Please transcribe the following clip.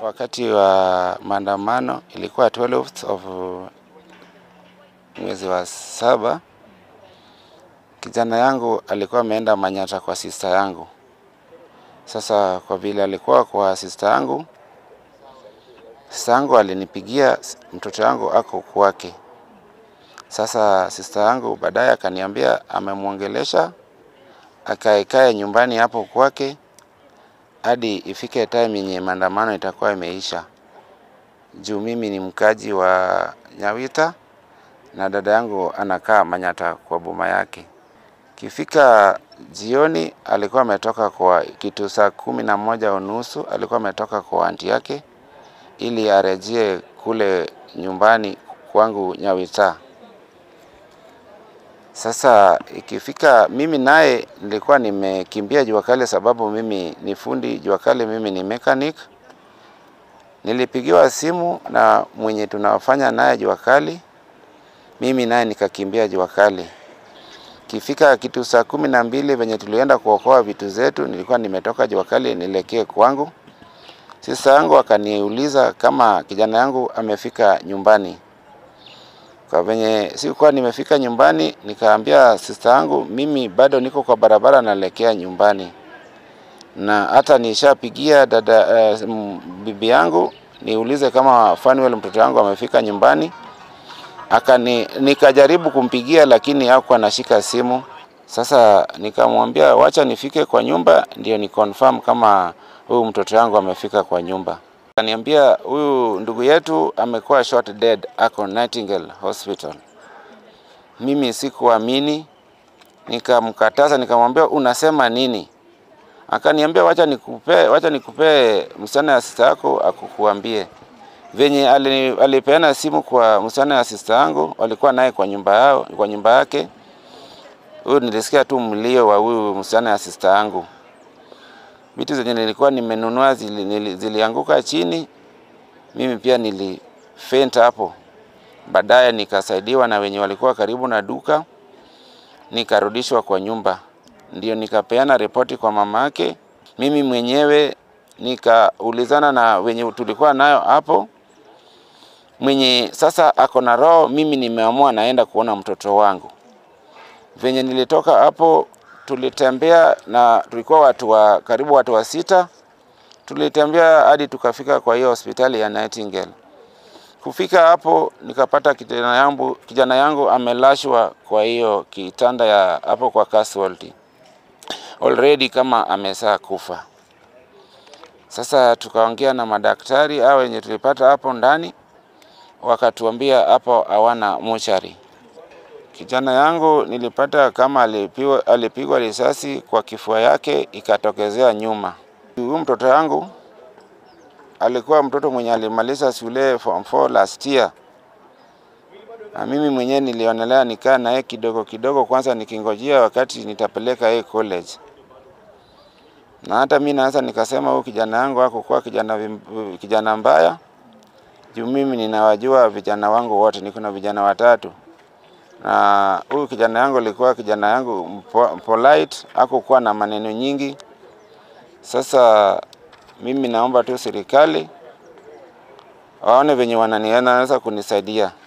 wakati wa maandamano ilikuwa 12th of mwezi wa saba, kijana yangu alikuwa ameenda Manyata kwa sista yangu. Sasa kwa vile alikuwa kwa sista yangu, sista yangu alinipigia mtoto yangu ako kwake. Sasa sista yangu baadaye akaniambia amemwongelesha akaekae nyumbani hapo kwake hadi ifike time yenye maandamano itakuwa imeisha. Juu mimi ni mkaji wa Nyawita na dada yangu anakaa Manyata kwa boma yake. Kifika jioni, alikuwa ametoka kwa kitu saa kumi na moja unusu, alikuwa ametoka kwa anti yake ili arejee kule nyumbani kwangu Nyawita. Sasa ikifika mimi naye nilikuwa nimekimbia jua kali, sababu mimi ni fundi jua kali, mimi ni mechanic. Nilipigiwa simu na mwenye tunafanya naye jua kali, mimi naye nikakimbia jua kali. Kifika kitu saa kumi na mbili venye tulienda kuokoa vitu zetu, nilikuwa nimetoka jua kali nielekee kwangu. Sista yangu akaniuliza kama kijana yangu amefika nyumbani. Kwa venye sikuwa nimefika nyumbani, nikaambia sista yangu mimi bado niko kwa barabara naelekea nyumbani, na hata nishapigia dada uh, bibi yangu niulize kama Fanuel mtoto wangu amefika nyumbani. Akani, nikajaribu kumpigia lakini hakuwa anashika simu. Sasa nikamwambia wacha nifike kwa nyumba ndio ni confirm kama huyu mtoto wangu amefika kwa nyumba. Akaniambia huyu ndugu yetu amekuwa shot dead, ako Nightingale Hospital. Mimi sikuamini, nikamkataza, nikamwambia unasema nini? Akaniambia wacha nikupe, wacha nikupe msichana ya sista yako akukuambie. Venye alipeana simu kwa msichana ya sista yangu, walikuwa naye kwa nyumba yao, kwa nyumba yake. Huyu nilisikia tu mlio wa huyu msichana ya sista yangu vitu zenye nilikuwa nimenunua zili, nili, zilianguka chini. Mimi pia nilifaint hapo. Baadaye nikasaidiwa na wenye walikuwa karibu na duka, nikarudishwa kwa nyumba, ndio nikapeana ripoti kwa mama yake. Mimi mwenyewe nikaulizana na wenye tulikuwa nayo hapo, mwenye sasa ako na roho, mimi nimeamua naenda kuona mtoto wangu. Venye nilitoka hapo tulitembea na tulikuwa watu wa karibu watu wa sita. Tulitembea hadi tukafika kwa hiyo hospitali ya Nightingale. Kufika hapo nikapata kijana yangu, kijana yangu amelashwa kwa hiyo kitanda ya hapo kwa casualty already kama amesaa kufa. Sasa tukaongea na madaktari hao wenye tulipata hapo ndani, wakatuambia hapo hawana mochari. Kijana yangu nilipata kama alipigwa, alipigwa risasi kwa kifua yake ikatokezea nyuma. Huyu mtoto yangu alikuwa mtoto mwenye alimaliza shule form 4 last year, na mimi mwenyewe nilionelea nikaa naye kidogo kidogo, kwanza nikingojea wakati nitapeleka yeye college. Na hata mimi naweza nikasema huyu kijana yangu hakukuwa kijana, kijana mbaya juu mimi ninawajua vijana wangu wote, niko na vijana watatu na huyu kijana yangu alikuwa kijana yangu polite, hakukuwa na maneno nyingi. Sasa mimi naomba tu serikali waone venye wananiweza kunisaidia.